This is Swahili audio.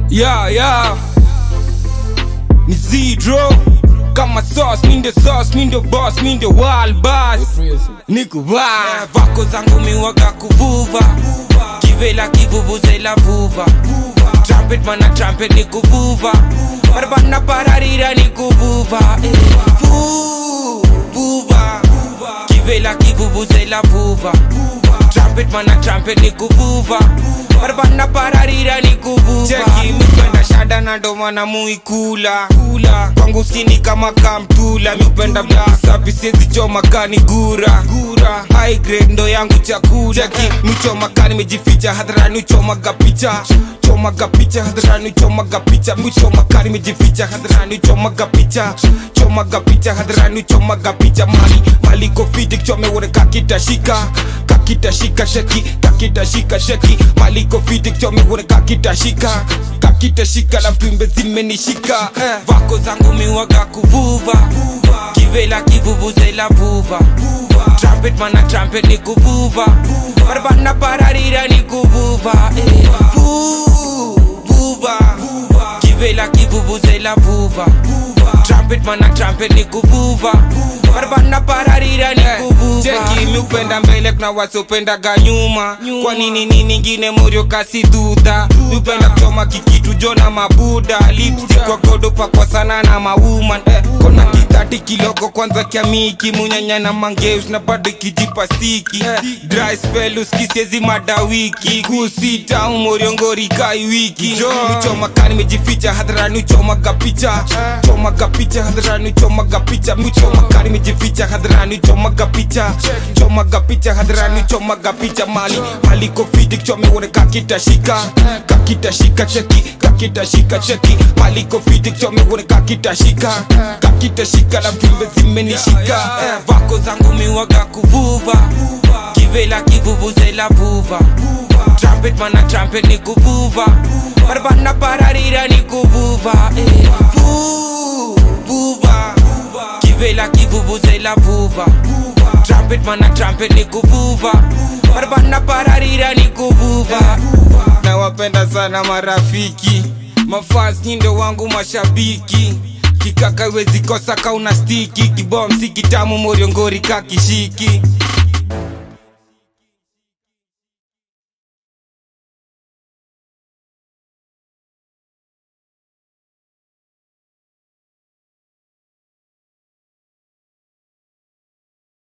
yeah, yeah. ni zero kama sauce mi ndio sauce mi ndio boss mi ndio wild boss niko vibe. vako zangu miwaga kuvuva kivela kivuvuzela vuva trumpet mana trumpet ni kuvuva barabana pararira ni kuvuva eh. Vu- vuva kivela kivuvuzela vuva trumpet mana trumpet ni kuvuva barabana pararira ni kuvuva cheki mipenda shada na ndo maana muikula kula kwangu skini kama kamtula mipenda safi siezi choma kani gura gura high grade ndo yangu chakula cheki michoma kani mejificha hadharani uchomaga picha chomaga picha hadharani uchomaga picha michoma kani mejificha hadharani uchomaga picha chomaga picha hadharani uchomaga picha mali mali kofiti kichome uone kakitashika kakitashika sheki kakitashika sheki mali kofiti kichome uone kakitashika kakitashika na vimbe zimenishika eh. vako zangu miwaga kuvuva kivela kivuvuzela vuva trumpet mana trumpet ni kuvuva barabana pararira ni kuvuva eh. Vu- vuva kivela kivuvuzela vuva trumpet mana trumpet ni kuvuva barabana pararira ni kuvuva cheki miupenda mbele kuna wasiopendaga nyuma kwa nini nini ingine morio kasi dudha miupenda kuchoma kikitu jona mabuda lipstick kwa godo pakwa sana na mauman eh, kona kitati kiloko kwanza kiamiki munyanya na mangeus na bado ikijipa stiki eh, dry spell uskisiezi madawiki kusita umoriongori kai wiki michoma kani mejificha hadharani uchomaga picha chomaga picha hadharani uchomaga picha michoma kani mejificha hadharani uchomaga picha chomaga picha hadharani uchomaga picha mali mali kofiti kichome uone kakitashika kakitashika cheki kakitashika cheki mali kofiti kichome uone kakitashika kakitashika na vimbe zimenishika eh, vako zangu miwaga kuvuva kivela kivuvuzela vuva trumpet mana trumpet ni kuvuva barabana pararira ni kuvuva eh. Vu- vuva kivela kivuvuzela vuva trumpet mana trumpet ni kuvuva barabana pararira ni kuvuva nawapenda sana marafiki mafans nyindo wangu mashabiki kikaka wezi kosa kauna stiki kibomsi kitamu moriongori kakishiki